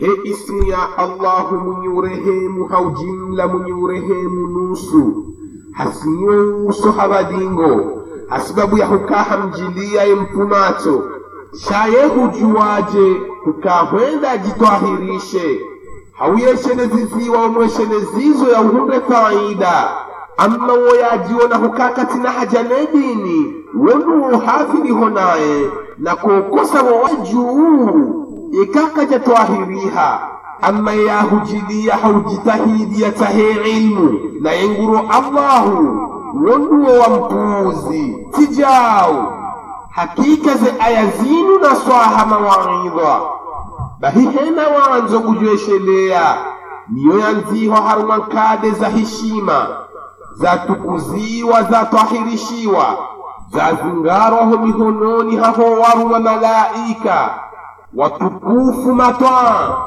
he ismu ya allahu mwenye urehemu haujimla mwenye urehemu nusu hasinyuso habadingo hasibabu ya hukaha mjilia ye mpumato shaye hujuwaje hukahwenda ajitwahirishe hauyesheneziziwa omweshenezizo ya uhunde faida amma woyajiona hukakati na haja dini wonu hafiliho naye na kokosa wowajuu ikakaja twahiriha amma yahujilia haujitahidia tahe ilmu na yenguro allahu wonduwo wa mpuuzi tijau hakika ze aya zinu na swaha mawaidha bahihena wanzo kujweshelea niyo yanziho haruma nkade za heshima zatukuziwa zatwahirishiwa zazingarwaho mihononi haho waruma malaika watukufu matwaa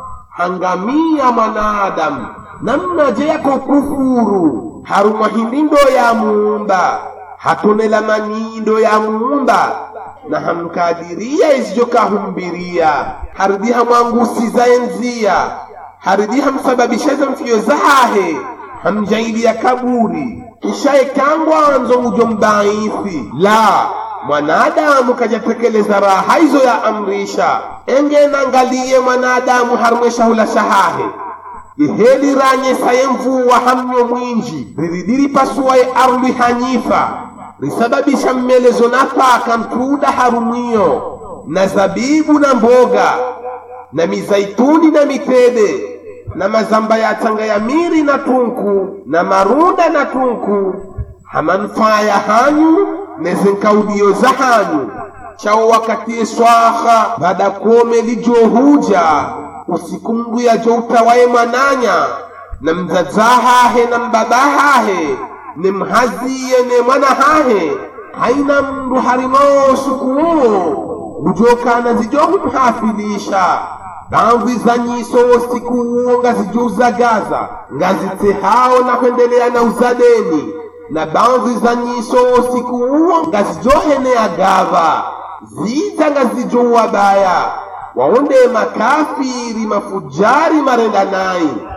hangamia mwanadamu namna je yako kufuru haruma himindo ya muumba hatonela manindo ya muumba na hamkadiria izijokahumbiria haridiha mwangusiza enzia haridiha msababishaza mfiyo zahahe hamjailia kaburi kisha ekangwanzo mujo mdhaifi la mwanadamu kajatekeleza raha hizo ya amrisha engenangaliye mwanadamu harumweshahula shahahe iheli ranyesaye mvuwa hamnyo mwinji riridiri pasuwaye arli hanyifa risababisha mmelezo napaka mtuda harumwiyo na zabibu na mboga na mizaituni na mitede na mazamba ya tanga ya miri na tunku na marunda na tunku hamanufaa ya hanyu nezenkaudiyo za hanyu chao wakatiye swaha bada kome lijohuja usikunguya jo utawaye mwananya na mzazahahe na mbabahahe ne mhaziye ne mwana hahe haina mndu harimoosukuwo bujokana zijohumhafilisha bamvi za nyiso siku uwo ngazijuzagaza ngazitehao na kuendelea na uzadeni na bamvi za nyiso siku uwo ngazijohenea gava zita ngazijouwabaya waonde makafiri mafujari marenda nayi